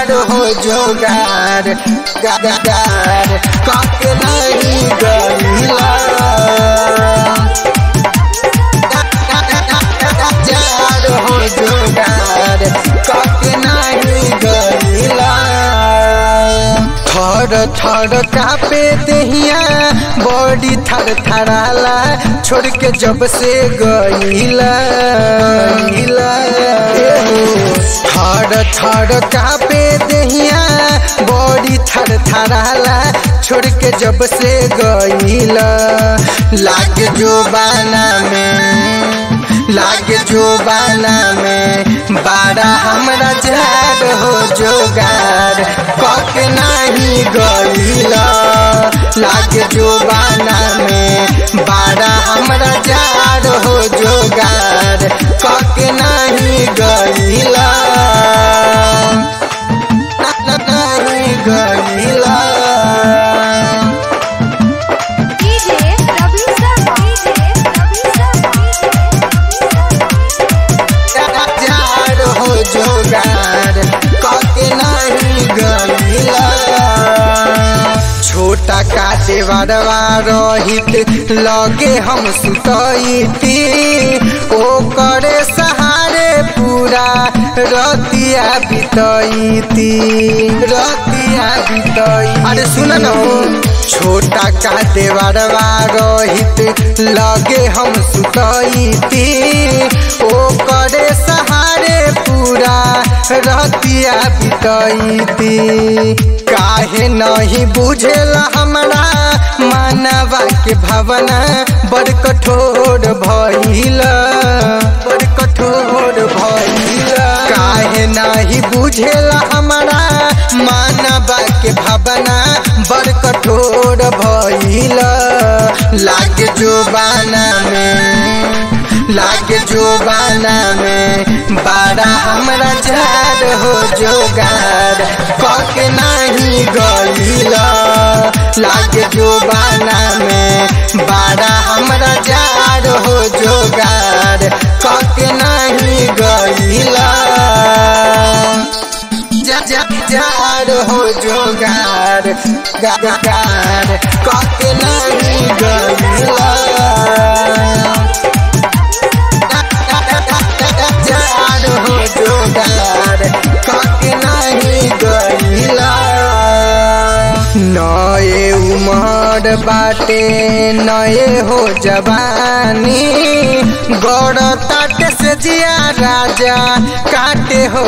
जार हो जोगार गार काके नहीं गईला जार हो जोगार काके नहीं गईला थर थर कापे दहिया बॉडी थर थराला छोड़ के जब से गईला गईला थर थर कापे दहिया बॉडी थर थराला छोड़ के जब से गईला लाग जो बाना में लागे जो बाना में बारा हमरा जार हो जोगार कक नहीं गईला लागे जो बाना में बारा हमरा जार हो जोगार कक नहीं गईला नहीं गईला DJ Ravi Sharma. DJ Ravi Sharma. जार हो जोगार कके नहीं गईला छोटा काटे बड़वा रहित लगे हम सुतईती ओ करे सहारे पूरा रतिया बितईती रतिया बितई अरे सुन न हो छोटा काटे बड़वा रहित लगे हम सुतईती ओ करे सहारे पूरा रतिया बितईती काहे नहीं बुझेला हमरा मानवा के भावना बड़ कठोर भइल बड़ कठोर भइल काहे नहीं बुझेला हमरा मानवा के भावना बड़ कठोर भइल लाग जो बाना में लागे जो बाना में बारा हमरा जार हो जोगार कक नहीं गईला लागे जो बाना में बारा हमरा जार हो जोगार कक नहीं गईला जा जा जार हो जोगार गार कक नहीं गईला जार हो जोगार काके नहीं गईला नए उमर बाटे नए हो जवानी गौर तट से जिया राजा काटे हो